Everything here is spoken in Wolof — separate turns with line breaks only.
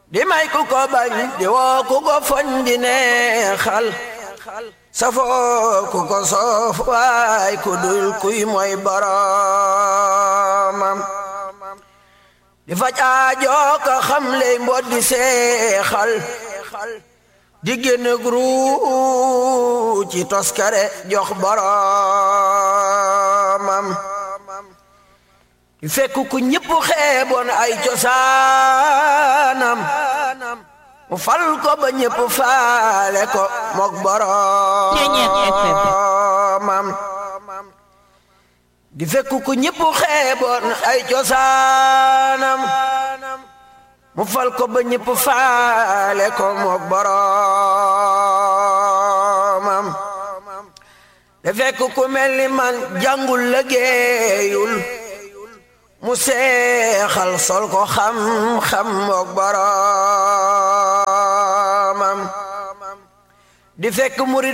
di may ku ko bañ di woo ku ko foñ di neexal safoo ku ko soof waay ku dul kuy mooy boromam di faj aajoo ka xam ley mbot di seexal di génn gru ci toskare jox boromam di fekk ku ñëpp xeeboon ay cosaanam mu fal ko ba ñëpp faale ko mook boromam di fekk ku ñëpp xeeboon ay cosaanam mu fal ko ba ñëpp faale ko mook boromam di fekk ku mel ni man jàngul liggéeyul mu seexal sol ko xam-xam mook boromam di fekk murid